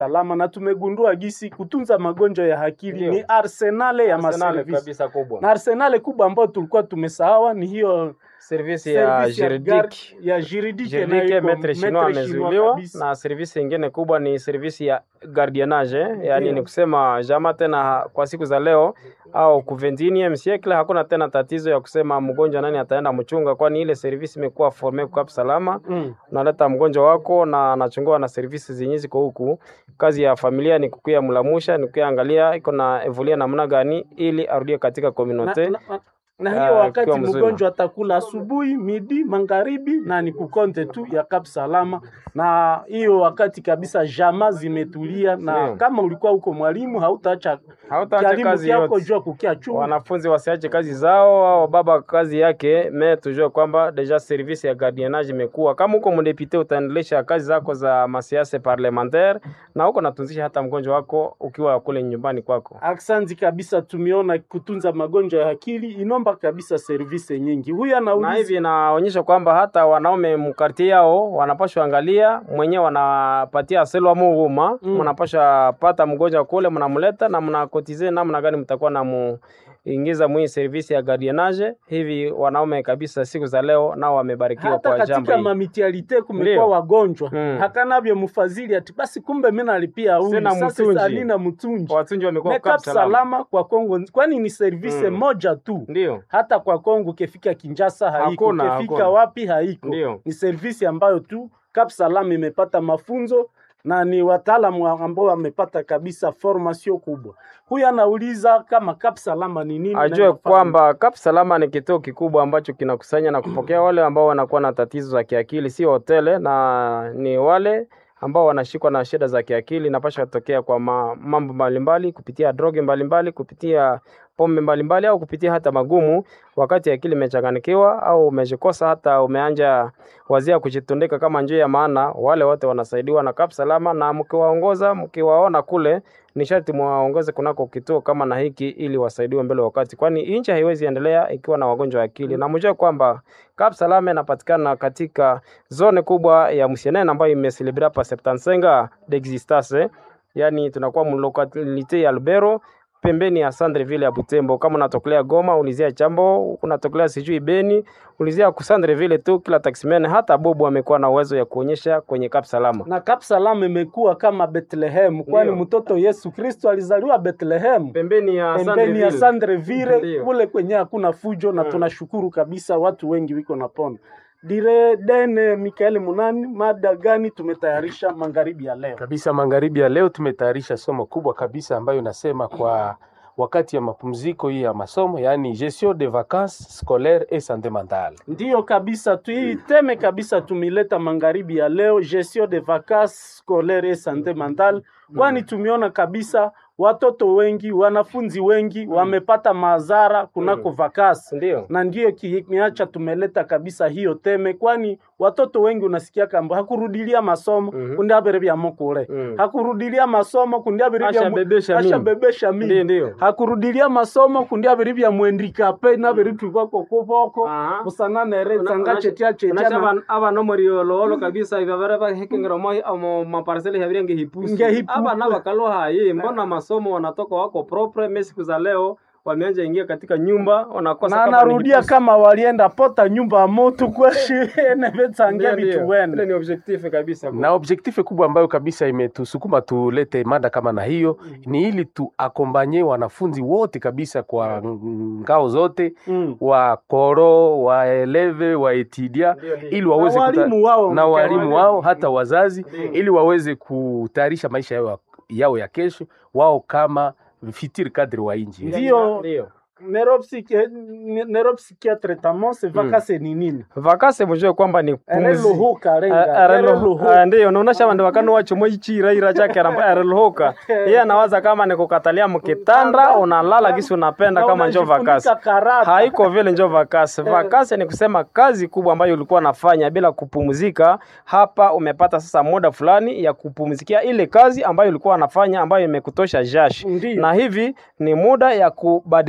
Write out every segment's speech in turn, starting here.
salama na tumegundua gisi kutunza magonjwa ya akili Ndio. ni arsenale ya Arsenal maservisi kabisa kubwa na arsenale kubwa ambayo tulikuwa tumesahawa ni hiyo service ya service gar- juridique ya juridique Juridique inayo iko metre chinois maître chinois amezuiliwa kabisa. na servisi ingine kubwa ni servisi ya gardiennage yaani Ndio. ni kusema jama tena kwa siku za leo au ku 21 siècle hakuna tena tatizo ya kusema mgonjwa nani ataenda mchunga, kwani ile servisi imekuwa forme kwa salama Mm. unaleta mgonjwa wako na anachungiwa na servisi zenye ziko huku. Kazi ya familia ni kukuya mlamusha, ni kukuya angalia iko na evoluia namna gani ili arudie katika na, communauté. na, na, na hiyo Ah, wakati ikiwa mzuri. mgonjwa atakula asubuhi, midi, magharibi na ni kukonte tu ya Kap Salama, na hiyo wakati kabisa jama zimetulia, na Ndio. kama ulikuwa huko mwalimu hautaacha Hautaacha kialimu kazi kyako yote. jua kukia chungu wanafunzi wasiache kazi zao au baba kazi yake me tujue kwamba deja service ya gardiennage imekuwa kama huko mdepite utaendelesha kazi zako za masiasa parlementaire na huko natunzisha hata mgonjwa wako ukiwa kule nyumbani kwako Aksanti kabisa, tumeona kutunza magonjwa ya akili inomba kabisa service nyingi. Huyu na anauliza hivi inaonyesha kwamba hata wanaume mkartie yao wanapashwa angalia mwenyewe wanapatia selwa muhuma Mm. mnapasha pata mgonjwa kule mnamleta na mnakotize namna gani mtakuwa na mu ingiza mwii service ya gardiennage hivi wanaume kabisa siku za leo nao wamebarikiwa hata kwa jambo katika hili mamitialite kumekuwa Ndio. wagonjwa Mm. hakanavyo mfadhili ati basi, kumbe mimi nalipia huyu Sina sasa mtunji. salina mtunji watunji wamekuwa Makeup Cap salama salama kwa Kongo, kwani ni service Mm. moja tu. ndio Hata kwa Kongo kefika Kinshasa haiko, Hakuna, kefika hakuna. wapi haiko. Ndio. Ni service ambayo tu Cap Salam imepata mafunzo na ni wataalamu wa- ambao wamepata kabisa formation kubwa. Huyu anauliza kama Cap Salama ni nini? na ajue inafanya kwamba Cap Salama ni kituo kikubwa ambacho kinakusanya na kupokea wale ambao wanakuwa na tatizo za kiakili, si hotele, na ni wale ambao wanashikwa na shida za kiakili, napasha kutokea kwa ma, mambo mbalimbali kupitia droge mbalimbali, kupitia pombe mbalimbali au kupitia hata magumu, wakati akili imechanganikiwa au umejikosa hata umeanja wazia kujitundika kama njia ya maana, wale wote wanasaidiwa na Cap Salama, na mkiwaongoza mkiwaona kule ni sharti mwaongoze kunako kituo kama na hiki ili wasaidiwe mbele wakati, kwani nchi haiwezi endelea ikiwa na wagonjwa wa akili. Na mjue kwamba Cap Salama inapatikana katika zone kubwa ya Msienene ambayo imeselebre hapa 75 d'existence, yani tunakuwa mlokalite ya Lubero pembeni ya Sandreville ya Butembo. Kama unatokelea Goma, ulizia Chambo, unatokelea sijui Beni, ulizia ku Sandreville tu. Kila taximan hata Bobu amekuwa na uwezo ya kuonyesha kwenye Cap Salama. na Cap Salam imekuwa kama Bethlehem, kwani Ndio. mtoto Yesu Kristo alizaliwa Bethlehem Pembeni ya pembeni ya Sandreville. Sandreville Ndio. kule kwenye hakuna fujo na Mm. tunashukuru kabisa, watu wengi wiko na pona. Dire Dene Mikael Munani, mada gani tumetayarisha magharibi ya leo? kabisa. Magharibi ya leo tumetayarisha somo kubwa kabisa ambayo inasema kwa wakati ya mapumziko hii ya masomo, yaani gestion de vacances scolaires et santé mentale. Ndiyo kabisa, tuiteme kabisa, tumileta magharibi ya leo gestion de vacances scolaires et santé mentale, kwani tumeona kabisa watoto wengi, wanafunzi wengi wamepata madhara kunako vakasi Ndio. na ndiyo kimeacha tumeleta kabisa hiyo teme, kwani watoto wengi unasikia kamba hakurudilia masomo Mhm. kundi abere bya mukule Mm. hakurudilia masomo kundi abere bya mu- Ashabebesha mimba. ashabebesha Ndio, mimba ndio. hakurudilia masomo kundi abere bya mwendikape nabere tukwako kuboko Aha. busananere tsanga chetia chetia Unasha na- aba- aba no muri ololo kabisa ibabara ba hekengero mo amo maparcele habire nge hipusi Nge hipusi. aba na bakalo hayi mbona masomo wanatoka wako propre mimi siku za leo wameanza ingia katika nyumba wanakosa na kama ni anarudia hipusi. kama walienda pota nyumba ya moto kweshi nevetsange Ndio, ndio. vitu Ile wene ni objectif kabisa na objektife kubwa ambayo kabisa imetusukuma tulete mada kama na hiyo ni ili tuakombanye wanafunzi wote kabisa kwa ngao zote Mm. wa koro waeleve waetidia Ndio, ndio. ili waweze Na kuta- walimu wao na walimu walimu. wao hata wazazi Ndio. ili waweze kutayarisha maisha yao, yao ya kesho wao kama fitiri kadri wa inji Ndio. ndio neuropsychi- neuropsychiatre tamose vakase ni nini vakase mujue kwamba ni pumzi ereluhuka renga Ah, arelo- ereluhuka ah, ndiyo naonesha vandu vakano wachomo ichiraira chake arelhoka iye anawaza kama ni kukatalia mkitanda unalala kisi unapenda Na kama njo unajifunika vakasi karata. haiko vile njo vakasi vakasi ni kusema kazi kubwa ambayo ulikuwa nafanya bila kupumzika hapa umepata sasa muda fulani ya kupumzikia ile kazi ambayo ulikuwa nafanya ambayo imekutosha jashi Ndiyo. na hivi ni muda ya kubadilisha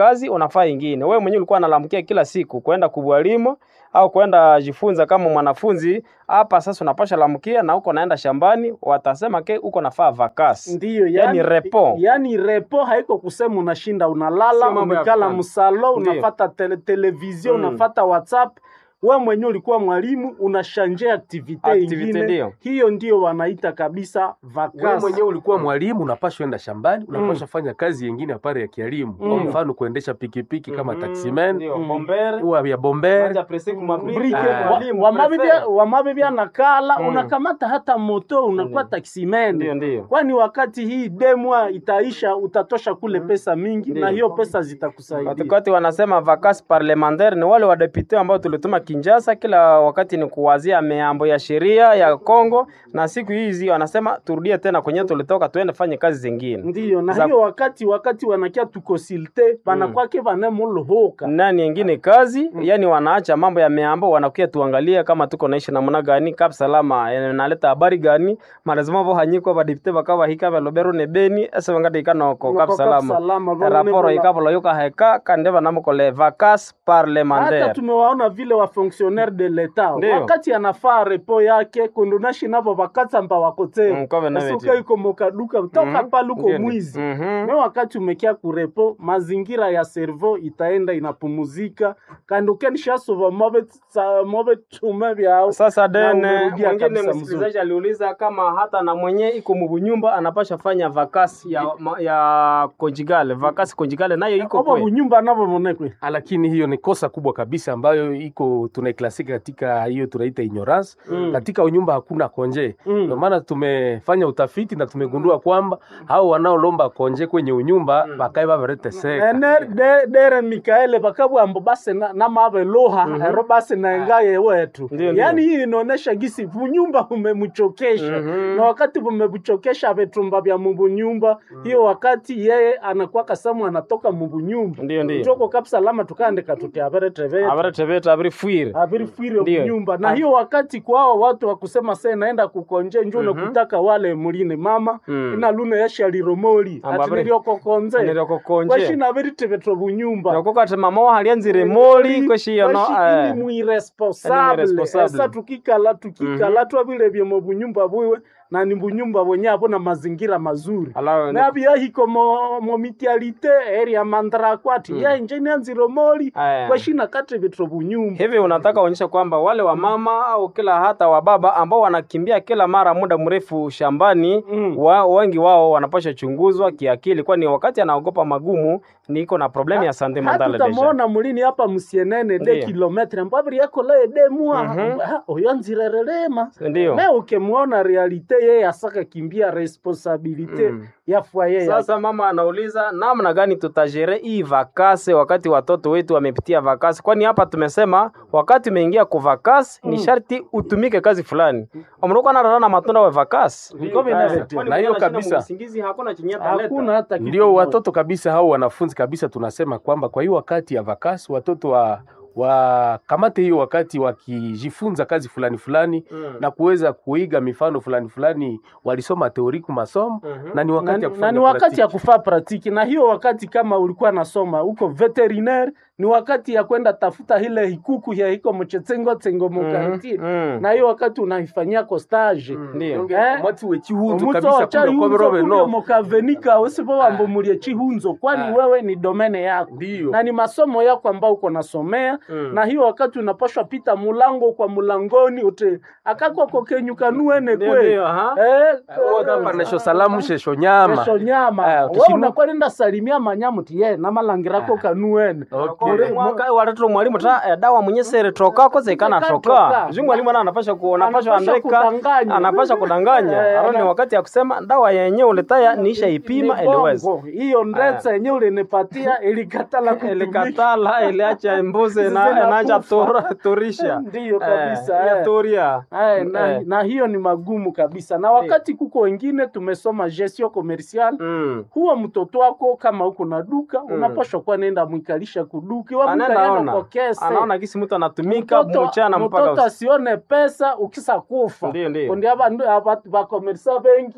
kazi unafaa ingine. Wewe mwenyewe ulikuwa unalamkia kila siku kwenda kubwalimu au kwenda jifunza kama mwanafunzi hapa, sasa unapasha lamkia na uko naenda shambani, watasema ke uko nafaa vakasi. Ndiyo, Yani repo. yani repo haiko kusema unashinda unalala Sio mambo ya umekala kufanya. msalo Ndiyo. unafata tele, televizio Mm. unafata whatsapp we mwenyewe ulikuwa mwalimu unashanje aktivite Activite ingine ndiyo. hiyo ndio wanaita kabisa Wewe vakasi mwenyewe ulikuwa mwalimu, unapaswa enda shambani, unapaswa fanya kazi yengine apare ya kielimu. Kwa Mm. mfano kuendesha pikipiki kama Mhm, taximan, ndio, Mm. bombere, huwa ya bomber, Kwanza presi kumabri- Brike, Ah. wa- mwalimu, wamabibia prefere. wamabibia nakala Mm. unakamata hata moto unakuwa Ndiyo. taximen Ndio, ndio. kwani wakati hii demwa itaisha utatosha kule pesa mingi Ndiyo. na hiyo pesa zitakusaidia Wakati wanasema vacances parlementaire ni wale wadepute ambao tulituma Kinshasa, kila wakati ni kuwazia mambo ya sheria ya Kongo, na siku hizi wanasema turudie tena kwenye tulitoka, tuende fanye kazi zingine. ndiyo na Za- hiyo wakati wakati wanakia tukonsilte banakwake vanemolohoka nani yengine kazi yani, wanaacha mambo ya meambo, wanakuya tuangalie kama tuko naishi namna gani, kap salama eh, naleta habari gani malazima bo hanyiko badipte bakaba hika balobero ne beni ese wangati ikanoko kap salama raporo ikabolo yoka heka kandeva namukole vacances hata parlementaire tumewaona vile wa fonctionnaire de l'etat Ndiyo. wakati anafaa repo yake kundunashi navo vakatamba wakotee Mm, kove na esuka veti. iko mokaduka toka Mhm. paluko Ndio, ndio. mwizi Mhm. me wakati umekia kurepo mazingira ya servo itaenda inapumuzika kandi ukenishasova move tume vyao Sasa Na dene umerudia mwingine kabisa mzuri. msikilizaji aliuliza kama hata na mwenye iko mubunyumba anapasha fanya vakasi ya, ma- ya konjigale vakasi konjigale nayo iko oba kwe bunyumba navovonekwe lakini hiyo ni kosa kubwa kabisa ambayo iko tunaiklasika katika hiyo tunaita ignorance. Mm. Katika unyumba hakuna konje, Mm. ndio maana tumefanya utafiti na tumegundua kwamba hao wanaolomba konje kwenye unyumba Mm. bakae babareteseka ene de- dere mikaele bakabwambo base na- namave loha ero base naengaye wetu Ndiyo, ndiyo. yaani hii inaonesha gisi bunyumba bumemchokesha Mhm. na wakati bumemchokesha vetumba vya mubunyumba hiyo wakati yeye anakuwa kasamu anatoka mubunyumba Ndiyo, ndiyo. njoko kapsalama tukaandika tuti averetevete abaretebeta abirifwire avirifwire Ndiyo. kunyumba na Ah. hiyo wakati kwao watu wakusema se naenda kukonje njo Mhm. nakutaka wale muline mama Mm. ina lune yashaliromoli Amba abiri- atiniriokokonze niroko konje kweshina viritevetwa bunyumba nokokati mama wahalianzire moli kweshiyo no Kweshi eh. ini mwiresponsable irresponsable. esa tukikala tukikala twavilevye mu bunyumba bwiwe na ni bunyumba bwenye abo na mazingira mazuri Ala- nabyahiko mo, mo mitialite area mandrakwati mm. yenje nianzire moli Aya. kweshina katevitwa bunyumba hivi unataka uonyesha kwamba wale wa mama au kila hata wa baba ambao wanakimbia kila mara muda mrefu shambani Mm. wa, wengi wao wanapasha chunguzwa kiakili, kwani wakati anaogopa magumu niko na problemu ya sante hata mentale deja. utamuona mulini hapa musienene de Ndiyo. kilometre mbabiri yako laye demua Mhm. oyo nzirerelema Ndio. me ukemwona realite yeye asaka kimbia responsabilite Mm. ya fwaye yake. Sasa mama anauliza namna gani tutajere hii vakase wakati watoto wetu wamepitia vakasi, kwani hapa tumesema wakati umeingia ku vakasi ni sharti utumike kazi fulani. Omruko anarana matunda wa vakasi. Niko vinavetia. Na hiyo kabisa. Usingizi hakuna chenye ataleta. hakuna hata kitu ndio moja. watoto kabisa hao wanafunzi kabisa tunasema kwamba kwa hiyo wakati ya vakasi watoto wa wakamate hiyo wakati wakijifunza kazi fulani fulani Mm. na kuweza kuiga mifano fulani fulani walisoma teoriku masomo Mhm. na ni wakati ya na, na kufanya ni wakati ya praktiki. kufaa pratiki na hiyo wakati kama ulikuwa nasoma huko veterinaire ni wakati ya kwenda tafuta ile hikuku ya hiko mchetsengo tsengo mukartie Mm. na hiyo wakati unaifanyia ko stage Ndio. Eh? mwati wechihunzo Omuto kabisa wacha kumbe ihunzo koberobe kumbe no mukavenika usipo wambo mulie chihunzo kwani Ah. wewe ni domene yako ndio na ni masomo yako ambao uko nasomea Mm. na hiyo wakati unapashwa pita mulango kwa mulangoni ute akakoko kenyukanuene Ndio, kwe ndio, aha. Eh, panesho salamu shesho nyama kesho nyama Ah, we ukishimu- unakuwa nenda salimia manyamu ti ye namalangirako kanuene Okay. Ule mwaka watoto mwalimu ta eh, dawa mwenye sere toka koze kana Toka. toka. Juu mwalimu ana anapasha ku anapasha Anapasha andika kudanganya. anapasha kudanganya. Eh, Hapo ni ana- wakati ya kusema dawa yenyewe uletaya niisha ipima Ni iliweza. bongo. hiyo ndetsa yenye ulinipatia ilikatala kutumika. Ilikatala iliacha mbuzi na Zinakufa. inaanza tura turisha. Ndiyo kabisa, Eh, eh. ya turia. Ay, na, Eh. na hiyo ni magumu kabisa na wakati kuko wengine tumesoma gestion commercial Mm. huwa mtoto wako kama uko na duka unapashwa kuwa nenda mwikalisha kuduki Anaenda wamwikaliana ona. kwa kese Anaona gisi mtu anatumika Mtoto- mchana mpaka mtoto usiku. asione pesa ukisa kufa Ndiyo, ndiyo. kundi abandu abantu bakomerisa bengi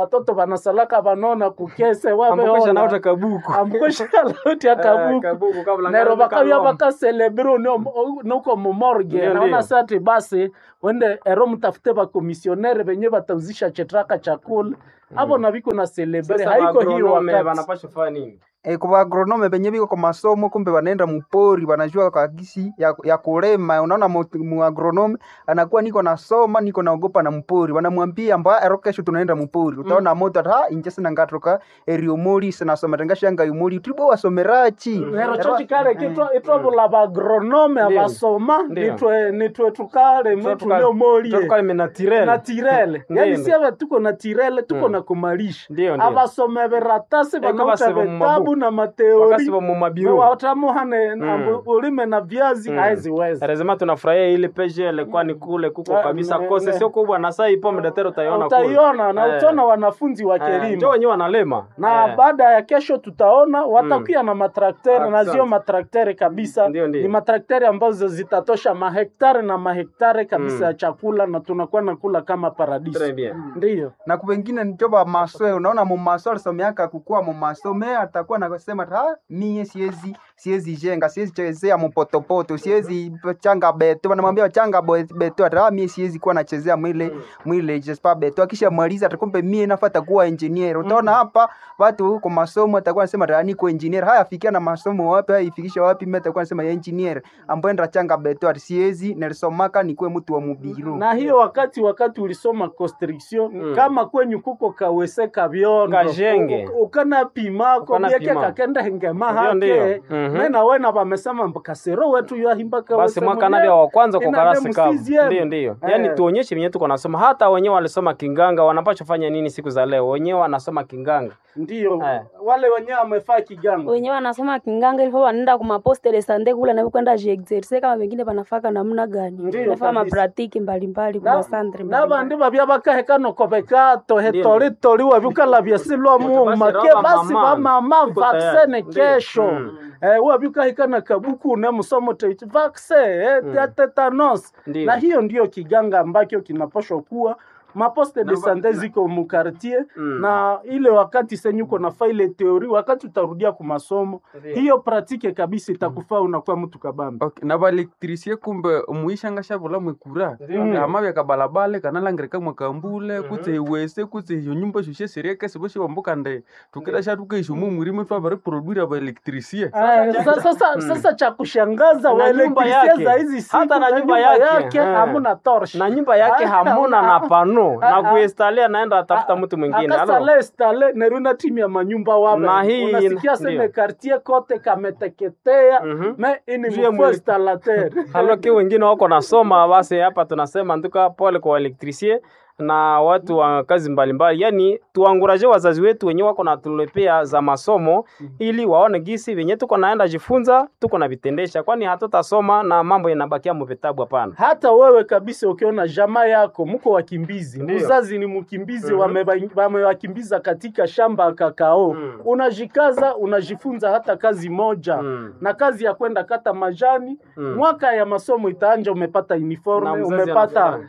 watoto wanasalaka vanona kukese ambokosha naota waveona kabuku ambukosha lauti Eh, akabuku kabuku kabla nero ngalo bakabya kaloma. bakaselebiro nuko mumorge Ndio, naona ndio. sati basi wende ero mtafute bakomisionere venye batauzisha chetraka chakula avo na viko na celebre Sasa haiko hiyo agronome wakati wanapaswa kufanya nini E, kwa agronome benye biko kwa masomo kumbe wanaenda mpori wanajua kagisi ya, ya kulema. Unaona mu- mu agronome anakuwa niko nasoma niko naogopa na mpori, wanamwambia mba ero kesho tunaenda mpori, utaona moto ata inje sina ngatoka erio mori sina soma tengasha nga yumori tribo wasomerachi nero cho chikale kitwa itwavula bagronome Ndio. abasoma Ndio. nitwe nitwe tukale mwetuneomolie tukale menatirele na tirele Ndio, yani ndio. siave tuko na tirele tuko Mm. na kumalisha Ndio, ndio. abasome veratasi Eko vanauta basiba mu vitabu mabuku. na wakasi mateori wa mumabiro watamuhane Mm. ulime na viazi Mm. haeziweza lazima tunafurahia ile peje ilikuwa ni kule kuko Ah, kabisa ne- kose ne- sio kubwa na saa ipo mdatero utaiona kule utaiona na Eh. utaona wanafunzi Eh, njo wakilima wenyewe wanalema na Eh. baada ya kesho tutaona watakuya na matraktere na Asante. zio matraktere kabisa Ndio, ndio. ni matraktere ambazo zitatosha mahektare na mahektare kabisa Mm. ya chakula na tunakuwa nakula kama Très paradiso bien. ndiyo na kupengine nitoba masoe unaona mumaso alisomeaka kukua mumaso me atakuwa nakasema ha mie siezi siezi jenga siezi chezea mupotopoto siezi changa beto wanamwambia changa bo- beto ata "Ah, mie siezi kuwa nachezea mwile mwile jespa beto akisha maliza atakumbe mie nafata kuwa engineer utaona hapa watu kwa masomo atakuwa anasema "Ah, niko engineer haya fikia na masomo wapi haya ifikisha wapi mimi atakuwa anasema ya engineer ambaye ndo changa beto ati siezi nilisomaka nikuwe mtu wa mubiru na hiyo wakati wakati ulisoma construction Mm. kama kwenyu kuko kawese kabyondo Kajenge. u- u- ukana pimako Ukana bieke pima. kakenda hengema Ndio, hake ndio. Mhm. mena wena vamesema kasero wetu yahimba kawese basi mwaka mwenyewe. navya wa kwanza kwa Ina karasi nemu kavu CCM. ndio ndio yaani Eh. tuonyeshe venyewe tuko nasoma hata wenyewe walisoma kinganga wanapaswa fanya nini siku za leo wenyewe wanasoma kinganga ndio Eh. wale wenyewe wamefaa kigango wenyewe wanasoma kinganga ilifo wanaenda kumaposte de sante kule na kwenda jiexerse kama wengine wanafaka namna gani Ndio, nafaa kabisa. mapratiki mbalimbali Na- kumasandre nabandi babya bakahekano kobeka tohe Ndio. toli toli wabikala byasilwa Basi mumake raba basi mama. bamama Tuko vaksene tayari. Ndio. kesho Mm. eh, wabikahikana kabuku ne musomo teiti vakse eh, Mm. ya tetanos Ndio. na hiyo ndio kiganga ambacho kinapashwa kuwa maposte de Na- sante ziko mukartier Mm. na ile wakati senyuko na faile teori wakati utarudia kumasomo Ndio. hiyo pratike kabisa itakufaa unakuwa mtu kabambi okay. na baelektrisie kumbe muishanga shavula mwekura Ndio. ama vyakabalabale kanalangirika mwakambule kutse iwese kutse iyo nyumba shushe serieke sivoshi wambuka nde tukira shatukeishumu mwirime twavare produire baelektrisie Aya, sa- sasa sasa cha kushangaza Na nyumba waelektrisia yake. za hizi siku Hata na na nyumba nyumba yake. yake Eh. hamuna torch na nyumba yake Ah, hamuna na pano ah, na ah. kuinstalia naenda atafuta mtu mwingine Alo? akasale stale neruna timu ya manyumba wabe Na hii unasikia ina- seme ndio. kartie kote kameteketea Mhm. me ini Juu ya mfo mwele- installateur haloki wengine wako nasoma basi hapa tunasema nduka pole kwa elektrisie na watu wa kazi mbalimbali yani tuanguraje wazazi wetu wenyewe wako natulepea za masomo ili waone gisi venye tuko naenda jifunza tuko na vitendesha kwani hatutasoma na mambo yanabakia mu vitabu hapana hata wewe kabisa ukiona jamaa yako mko wakimbizi Ndio. mzazi ni mkimbizi Mhm. wameba- wamewakimbiza katika shamba ya kakao Mm. unajikaza unajifunza hata kazi moja Mm. na kazi ya kwenda kata majani Mm. mwaka ya masomo itaanja umepata Na uniforme mzazi umepata anafurahi.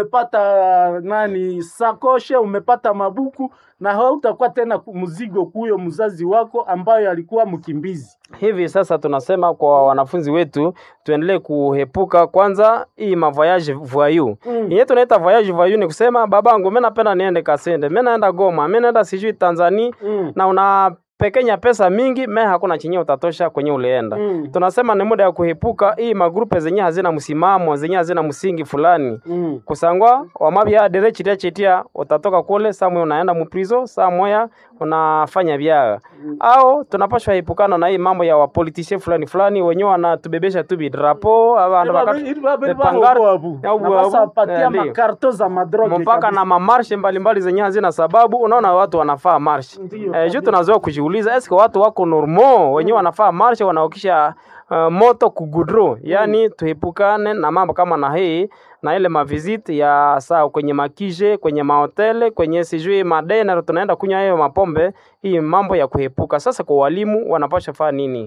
umepata nani sakoshe umepata mabuku na hautakuwa tena ku- mzigo kuyo mzazi wako ambayo alikuwa mkimbizi hivi sasa tunasema kwa wanafunzi wetu tuendelee kuhepuka kwanza hii mavoyage voyou Mm. yenye tunaita voyage voyou ni kusema babangu mimi napenda niende Kasende mimi naenda Goma mimi naenda sijui Tanzania mm. na unapekenya pesa mingi me hakuna chenye utatosha kwenye ulienda Mm. tunasema ni muda ya kuhepuka hii magrupe zenye hazina msimamo zenye hazina msingi fulani Mm. kusangwa wamabya dere chitia chitia utatoka kule saa moya unaenda muprizo saa moya unafanya vyaga au tunapashwa epukana na hii mambo ya wapolitisie fulani fulani wenyewe wanatubebesha tu bidrapo abandu bakati Pangara- ya ubu- basapatia eh, ndio. makarto za madroge mpaka kabisa. na mamarshe mbalimbali zenye hazina sababu unaona watu wanafaa marshe Ndio, eh, kabisa. juu tunazoea kujiuliza eske watu wako normo wenyewe wanafaa marshe wanaokisha uh, moto kugudro yani tuepukane na mambo kama na hii na ile maviziti ya saa kwenye makije kwenye mahotele kwenye sijui madena tunaenda kunywa hiyo mapombe hii mambo ya kuepuka sasa kwa walimu wanapasha faa nini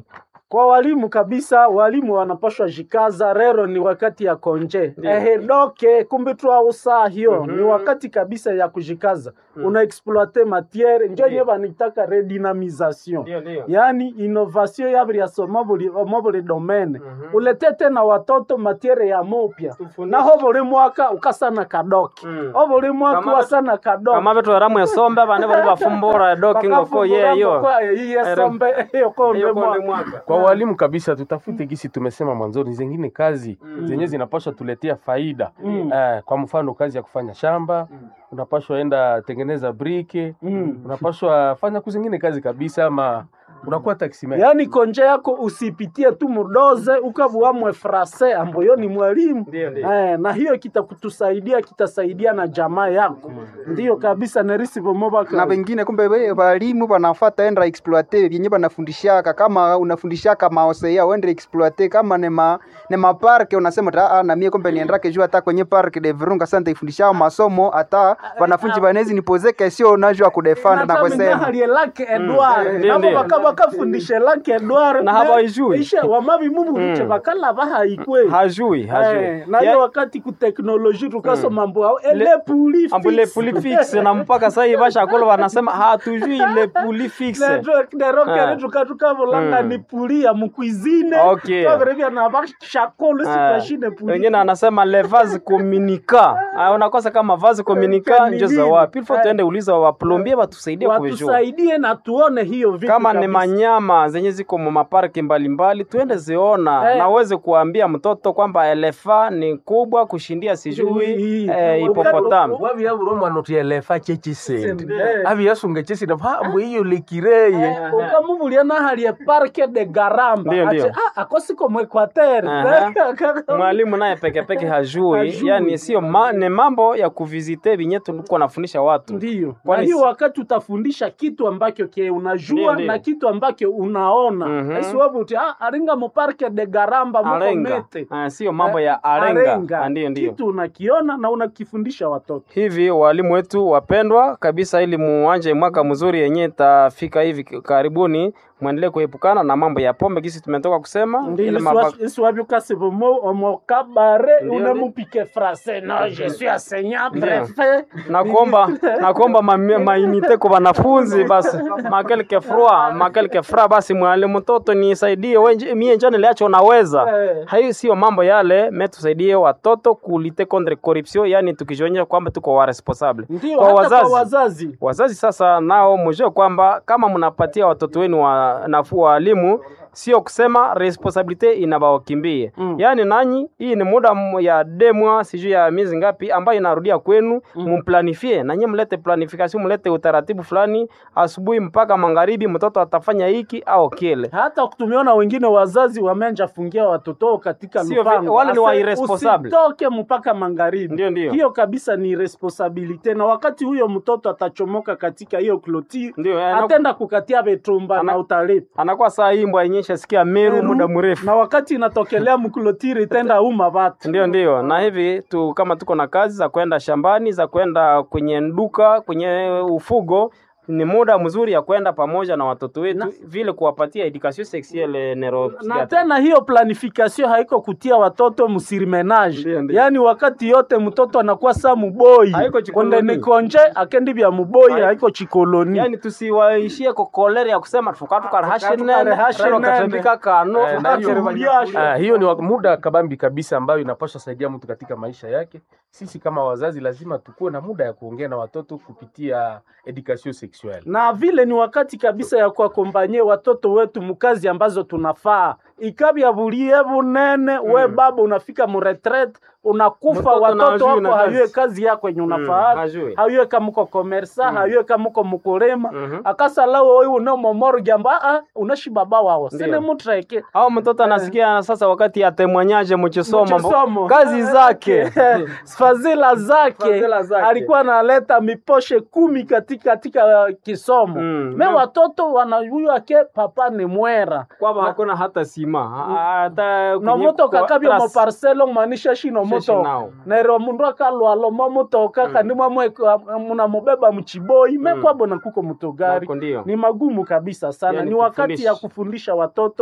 kwa walimu kabisa, walimu wanapashwa jikaza. Rero ni wakati ya konje ehe doke kumbe twausa hiyo ni wakati kabisa ya kujikaza una exploite matiere njo nye banitaka redynamisation Ndio, ndio. yani innovation yabriaso mobuli domaine ulete tena watoto matiere ya mopya naho buli mwaka ukasana kadoke Mm. o buli mwaka Kama- wasana kadoke kama betu eramu esombe bane bali bafumbura doki ngoko yeyo yeyiyesombe iyo konde Iyo konde mwaka mwaka kwa walimu kabisa tutafute gisi tumesema mwanzoni zingine kazi zenye zinapaswa tuletea faida Mm. eh, kwa mfano kazi ya kufanya shamba unapashwa enda tengeneza brike Mm. unapashwa fanya kuzingine kazi kabisa ama unakuwa taximan yaani konje yako usipitie tu mudoze ukavuamwe frase ambayo ni mwalimu Ndio, ndio. eh, na hiyo kitakutusaidia kitasaidia na jamaa yako ndiyo kabisa nerisi na vomobaka vengine kumbe we walimu wanafata enda exploite vyenye banafundishaka kama unafundishaka maosea uende exploite kama ne ma ne maparke unasema ta ah, na mie kumbe niendake juu hata kwenye park de Virunga sasa nitaifundishao masomo hata wanafunzi banezi nipoze kesho najua kudefend na kusema halie lake edward Ndio, nabo ndio. baka bakafundishe lake edward Na habaijui. ishe wamabi mumu biche bakala bahaikwe hajui hajui Eh, na hiyo wakati kuteknoloji tukasoma mambo ao ele puli ambu le puli fixe na mpaka sasa hivi bashakolo wanasema hatujui le puli fixe nerokere Ah. tukatukavulanga Mm. ni puli ya mukwizine Okay. kavirevya na bashakolo Ah, sitashine puli wengine anasema le vase communica Ah, unakosa kama vase communica Ka- njo ni za nini? wapi ilifo Eh. tuende uliza waplombie watusaidie kuvijua watusaidie na tuone hiyo vitu kama ni kabisa. manyama zenye ziko mu maparki mbalimbali tuende ziona Eh. na uweze kuambia mtoto kwamba elefa ni kubwa kushindia sijui Hii. eh, hipopotamu wavyavuro mwana utielefa chechisende Eh. aviyasunga chesina pambo iyo lekireye ukamuvulia nahalie parke de garamba Ndio, ndio. Ati, ah, akosiko mwekwatere Aha. mwalimu naye pekepeke hajui, Hajui. yani sio ma, ni mambo ya kuvizite vinye tulikuwa nafundisha watu ndiyo na Kwani hiyo si- wakati utafundisha kitu ambacho ke unajua Ndio, ndio. na kitu ambacho unaona Mhm. asiwavu uti ah, aringa muparke de garamba muko arenga mete Ah, sio mambo ya arenga, Ah, ndio ndio kitu unakiona na unakifundisha watoto hivi walimu wetu wapendwa kabisa, ili muanje mwaka mzuri yenye itafika hivi karibuni, mwendelee kuepukana na mambo ya pombe gisi tumetoka kusema ile maba- isiwavyukasivomo omokabare Ndio, unemupike frase no je suis enseignant Ndio. prefet na kuomba na kuomba ma- mainite kwa wanafunzi basi makelke frua makelke fra basi mwalimu mtoto nisaidie wenje mie njoo niliacho naweza Eh. hayo sio mambo yale me tusaidie watoto kulite contre corruption yani tukijionyesha kwamba tuko wa responsable ndio kwa hata wazazi kwa wazazi wazazi sasa nao mjue kwamba kama mnapatia watoto wenu wa nafuu walimu sio kusema responsibility inabawakimbie Mm. yaani nanyi hii ni muda m- ya demwa sijui ya miezi ngapi ambayo inarudia kwenu mumplanifie nanyi mlete planification mlete utaratibu fulani asubuhi mpaka magharibi mtoto atafanya hiki au kile hata tumeona wengine wazazi wameanja fungia watoto wao katika Sio vi- lupango wale ni wa Ase, irresponsible. usitoke mpaka magharibi Ndio, ndio. hiyo kabisa ni responsabilite na wakati huyo mtoto atachomoka katika hiyo kloti ndio eh, anaku- atenda kukatia betumba Ana- na utalipa anakuwa saa imbwa yenye shasikia meru Meru, muda mrefu na wakati inatokelea mklotiri itenda uma vatu Ndio, ndio. Na hivi tu kama tuko na kazi za kwenda shambani, za kwenda kwenye duka, kwenye ufugo, ni muda mzuri ya kwenda pamoja na watoto wetu, vile kuwapatia education sexuelle na neuropsychiatrique. tena hiyo planification haiko kutia watoto msirimenage Ndio, ndio. yaani wakati yote mtoto anakuwa sa muboi Haiko chikoloni. konde nikonje akendi vya muboi Haiko- haiko chikoloni Yaani tusiwaishie kwa kolera ya kusema tukatukara Tukarehashe hashinene nene. katambika kano Eh, na hiyo- Tukakuliasha. Ah, hiyo ni wa- muda kabambi kabisa ambayo inapaswa saidia mtu katika maisha yake. Sisi kama wazazi lazima tukuwe na muda ya kuongea na watoto kupitia education sexuelle. na vile ni wakati kabisa ya kuakompanye watoto wetu mukazi ambazo tunafaa ikabya bulie bunene we baba unafika muretret unakufa Mtoto na watoto hajui wako na kazi. hayue kazi yako yenye unafaa hajui. hayue kamuko komersa hayue kamuko mukulima Mhm. akasalawo oyu unomomoro jambo aa unashi baba wawo Ndio. sine mutreke au mtoto anasikia sasa wakati atemwanyaje mchisomo Mchisomo. kazi zake fadhila zake Fadhila zake. alikuwa analeta miposhe kumi katika katika uh, kisomo Mm. me Na- watoto wanajua ke papa ni mwera kwamba hakuna hata sima hata no kwenye motoka kwa- kabya mo trust. parcelo manisha shino Shashi motoka nao. nero mundu akalwalo mo motoka kandi mwamwe munamubeba mchiboi mekwabo na kuko mutogari Nako ndio. ni magumu kabisa sana Yani ni wakati kufundisha. ya kufundisha watoto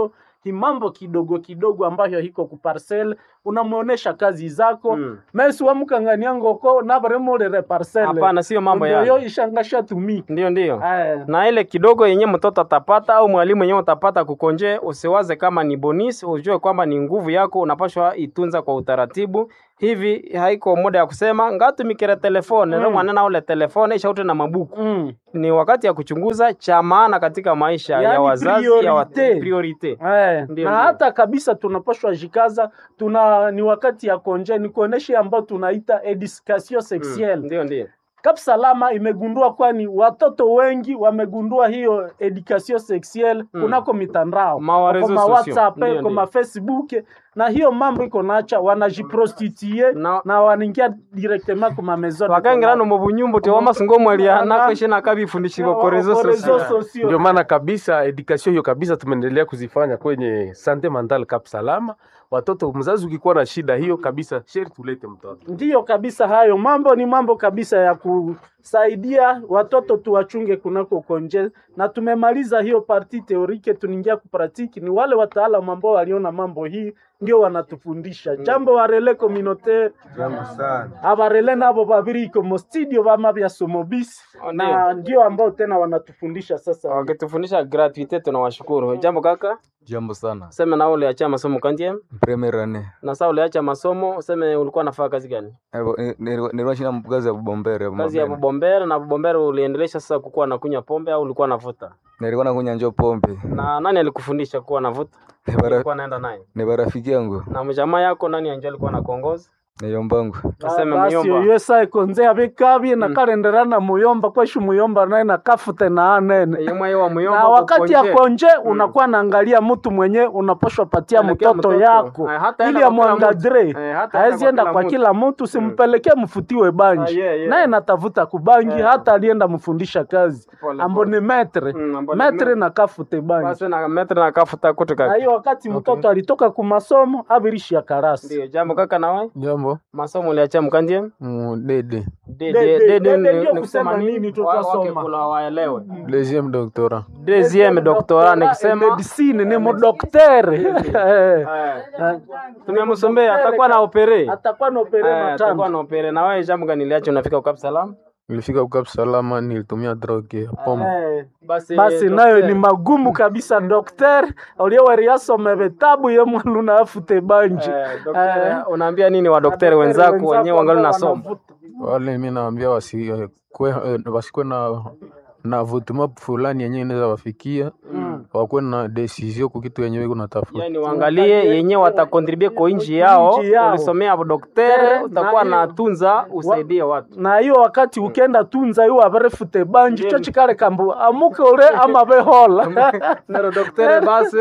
himambo kidogo kidogo ambayo hiko ku parcel unamuonesha kazi zako Mm. mesi wamukangania ngoko navaremolere parcel Hapana, sio mambo Ndio ya yo ishangasha tumi ndio ndio Eh, na ile kidogo yenye mtoto atapata au mwalimu yenyewe utapata kukonje, usiwaze kama ni bonus, ujue kwamba ni nguvu yako, unapashwa itunza kwa utaratibu. Hivi haiko muda ya kusema ngatumikire telefone mm. mwanana ule telefone ishaute na mabuku mm. ni wakati ya kuchunguza cha maana katika maisha ya Yaani wazazi ya wat... priorite. priorite. Eh, Ndio, na ndio. hata kabisa tunapashwa jikaza tuna ni wakati ya konje ni kuonesha ambao tunaita education sexuelle Ndio ndio Kap Salama imegundua kwani watoto wengi wamegundua hiyo education sexuelle Mm. kunako mitandao Ma reseaux kwa ma sociaux. WhatsApp Ndio, kwa ndio. ma Facebook na hiyo mambo iko nacha wanajiprostitue Na- na wanaingia directement kwa ma maison de wakangirano mu bunyumbu te wamasingo mwalia Na- nakweshe nakabifundishiko commerce. korezo Kwa sosio réseaux sociaux. Ndio maana kabisa education hiyo kabisa tumeendelea kuzifanya kwenye sante mental Cap Salama. Watoto, mzazi ukikuwa na shida hiyo kabisa, sheri tulete mtoto. Ndiyo kabisa, hayo mambo ni mambo kabisa ya kusaidia watoto tuwachunge kunako konje, na tumemaliza hiyo parti teorike, tunaingia kupratiki. Ni wale wataalamu ambao waliona mambo hii ndio wanatufundisha jambo warele communautaire Jambo sana. abarele nabo babiri iko mo studio bama bya somobisi Oh, na ndio ambao tena wanatufundisha sasa. wakitufundisha gratuite tunawashukuru jambo kaka Jambo sana. useme na uliacha masomo kandie Premier ane. na saa uliacha masomo useme ulikuwa nafaa kazi gani Nilikuwa shina kazi ya bubombere. kazi ya bubombere na bubombere uliendelesha sasa kukuwa nakunywa pombe au ulikuwa navuta Nilikuwa nakunya njo pombe. na nani alikufundisha kuwa navuta Ni bara- ulikuwa naenda naye Ni barafiki yangu. na mjamaa yako nani anjo alikuwa nakuongoza Ni yombangu. useme basi muyomba oyo sa ekonze abikabye nakalenderana muyomba kweshu muyomba naye nakafute na anene yemwe yewa muyomba na wakati ya kukonje. konje unakuwa naangalia mtu mwenye unaposhwa patia Pelekea mtoto mtoto. yako Eh, hata ili enda kwa kila amwangadre mtu. Eh, hata haezi enda kwa mtu. kila mtu simpelekee mfutiwe banji Ah, yeah, yeah. naye natafuta kubangi Eh. hata alienda mfundisha kazi Pole, ambo ni metre Mm, ambo ni metre metre. na kafute banji basi na metre na kafuta kutu na kaka hiyo wakati mtoto alitoka kumasomo abirishi ya karasi ndio jambo kaka nawe Jambo. masomo uliacha mkandie Mm, Dede. Dede- Dede- dede dede ni- ndio ni kusema kusema nini? nini Wa- tukasoma. wake kula waelewe Deuxième doctorat. deuxième doctorat ni kusema medicine ni mudoktere tumemsombea atakuwa na opere atakuwa na opere Eh, atakuwa matano na opere na wewe jambo gani liacho unafika ukap salam Nilifika Ukap Salama, nilitumia droge ya pombe. Eh. basi basi docteur, nayo ni magumu kabisa dokter ulioweriasome vitabu ye mwanuna afute banji eh, docteur, unaambia nini wa daktari wenzako wenyewe wangali nasoma Wale mi naambia wasikwe wasikwe na na vutuma fulani yenyewe inaweza wafikia wakuwe na decision kwa kitu yenyewe iko natafuta. yani waangalie yenye watakontribue kwa inji yao Inchi yao. ulisomea doktere Eh, utakuwa na- na tunza usaidie watu na hiyo wakati ukenda tunza iwo averefute banji cho chikale kambu amuke ule ama behola nero doktere basi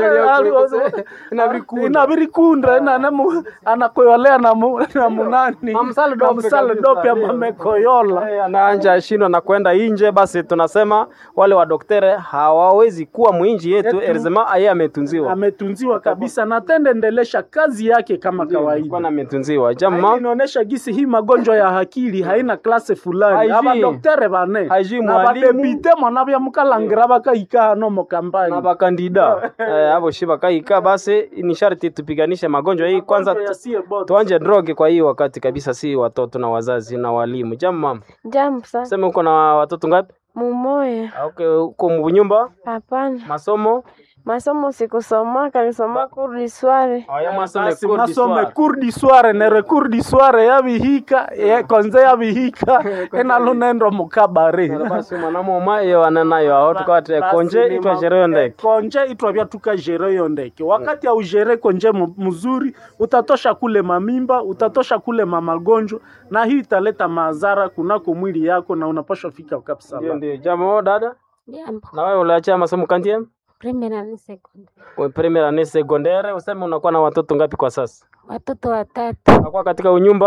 inabirikunda anakoyolea na mu- na munani Na msale na dope msale kabisa, dope ndio. amamekoyola Eh, anaanja ashindwa na kwenda inje, basi tunasema wale wadoktere hawawezi kuwa mwinji yetu, Yetu. erzema aye ametunziwa ametunziwa kabisa na tende endelesha kazi yake kama kawaida Bwana ametunziwa Haili jama inaonesha gisi hii magonjwa ya akili haina klase fulani Haijui. abadoktere bane Haijui na mwalimu. badepite mwana bya mukalangira bakahika hano mu na kampani bakandida eh, abo shiba kaika, basi ni sharti tupiganishe magonjwa hii kwanza, Magonjwa tu- yasiye bote. tuanje droge kwa hii wakati kabisa, si watoto na wazazi na walimu. Jamu mama, Jambo sana. sema uko na watoto ngapi? Mumoya. Okay, uko mbunyumba Hapana. masomo Masomo sikusomaka, nilisoma kurdi sware. aya masome Basi kurdi masome swara. kurdi sware nere kurdi sware yabihika ye- konze yabihika enalunendo mukabare basi mwanamoma iyo ananayo aho tukwate Basi konje ni itwa ma- sherehe ndeke konje itwavya tukajere yo ndeke wakati aujere konje mu- mzuri utatosha kule mamimba utatosha kule mamagonjwa na hii italeta madhara kunako mwili yako na unapashwa fika ndio kabisa ndio jambo dada Jambo. na wewe uliachia masomo kantie Primera ni second. we primary ni secondaire useme unakuwa na watoto ngapi kwa sasa Watoto watatu. unakuwa katika unyumba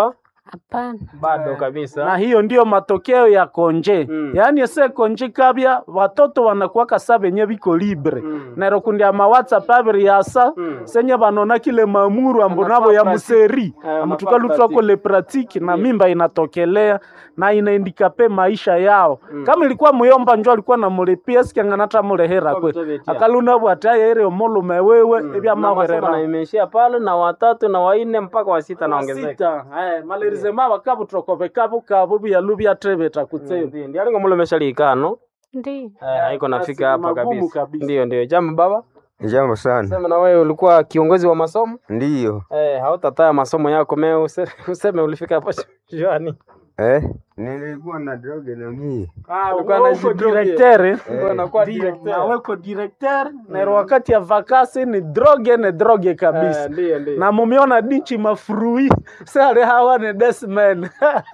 Hapana. bado kabisa na hiyo ndio matokeo ya konje Mm. yaani ese konje kabya watoto wanakuwaka sa benye biko libre Mm. nero kundi ama whatsapp abiri yasa Mm. senye banona kile mamuru ambo nabo ya Anafaa museri Eh, anafaa amutukalutwako le pratique na mimba inatokelea na inaindikape maisha yao Mm. kama ilikuwa muyomba njo alikuwa namulipia sikianganata mulehera kwe Kutobetia. akaluna bwataye ere omulume wewe ebya na masomo mahwerera na imeishia pale na watatu na waine mpaka wa sita naongezeka sita eh, malerizema bakabutrokove kabu kabu byalu byatrebeta kutseba Ndi- ndi alingo mulo meshalikano Ndiyo. eh, haiko Basi nafika hapa magumu kabisa kabisa. ndio ndio jambo baba Jambo sana. sema na wewe ulikuwa kiongozi wa masomo Ndiyo. eh, hautataya masomo yako me use- useme ulifika hapo juani Eh? Nilikuwa na droge na mie. Ah, Ulikuwa wewe na uko jidroge. directeur eh? Ulikuwa unakuwa Ndio, directeur. na weko directeur na wakati ya vakasi ni droge ni droge kabisa Eh, ndio ndio na mumiona dinchi mafurui sare hawa ni desmen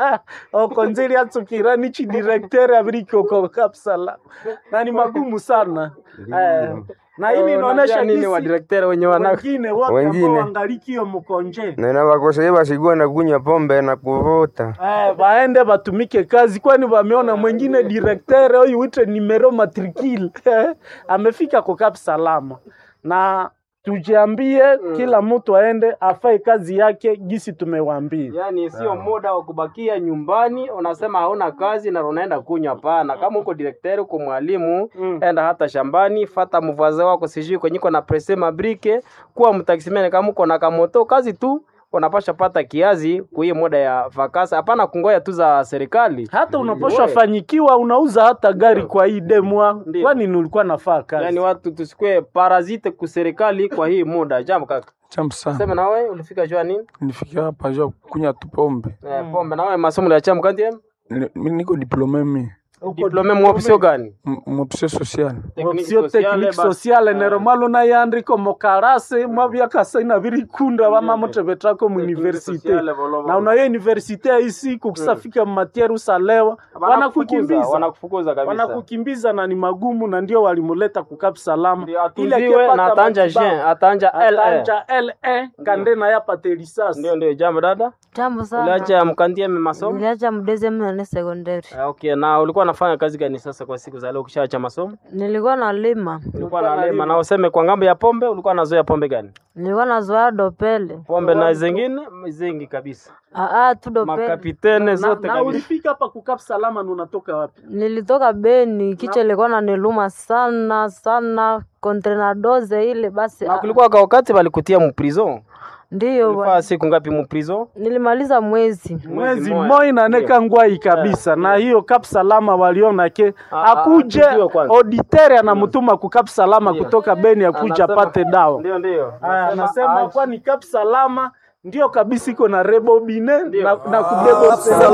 okonzili atsukira nichi directeur abirikoko kapsala na ni magumu sana eh, na hii Oh, inaonyesha unajua nini gisi wa directeur wenye wana wengine wote Wengine. ambao wangalikio mkonje Na nabakoseye basikuwa na kunywa pombe na kuvuta. Eh, baende batumike kazi, kwani wameona mwingine directeur huyu wite numero matricule amefika kwa Cap Salama, na tujiambie kila mtu aende afanye kazi yake gisi tumewaambia. Yaani sio muda wa kubakia nyumbani, unasema hauna kazi na unaenda kunywa. Hapana, kama uko direkteri, uko mwalimu, Mm. enda hata shambani, fata mvaze wako, sijui kwenye iko na presse mabrike, kuwa mtaksimene. Kama uko na kamoto, kazi tu unapasha pata kiazi kwa hiyo muda ya vakasa. Hapana kungoya tu za serikali. Hata unaposha fanyikiwa unauza hata gari kwa hii demwa, Ndio. kwani nilikuwa nafaa kazi. Yaani watu tusikue parazite ku serikali kwa hii muda. Jambo kaka, Jambo sana. sema na wewe ulifika jua nini? Nilifikia hapa jua kunywa tu pombe. Eh, pombe na wewe masomo ya chamu kati Ni- mi niko diplome mi. diplome mu option gani? M- Mopsio social. Technique option sociale, technique basi. sociale neromalo nayandiko mokarase mwavyakasaina virikunda vamamotevetrako muuniversite sociale, volo, volo. na unayo universite ya isi kukusafika matiere usalewa wanakukimbiza wanakufukuza kabisa. wanakukimbiza na ni magumu na ndio walimuleta kukap salama Ndio atunziwe na atanja Jean, atanja LA. atanja le kande na yapate lisasi Ndio ndio jambo dada. Jambo sana. Uliacha mkandie masomo? Niliacha mdeze mnane sekondari. Ah, Okay, na ulikuwa unafanya kazi gani sasa kwa siku za leo ukishaacha masomo? Nilikuwa nalima. Ulikuwa nalima na useme kwa ngambo ya pombe ulikuwa unazoea pombe gani? Nilikuwa nazoea dopele. Pombe na zingine zingi kabisa. Aa, tu dopele. Makapitene na, zote na kabisa. ulifika hapa kukap salama na unatoka wapi Nilitoka Beni, kichwa ilikuwa naniluma sana sana, kontrenadoze ile basi. Na ah, kulikuwa kwa wakati walikutia mu prison. Ndiyo, Ulifaa bwana. siku ngapi mu prison? nilimaliza mwezi. mwezi moja. moi naneka ngwai kabisa na hiyo kap salama waliona ke Ah, ah, akuje tujue kwanza. auditere anamtuma ku kap salama kutoka Beni akuja Anasema- apate dawa Ndio ndio. Aya, anasema kwani kap salama ndio kabisa iko na rebobine na, na kudebo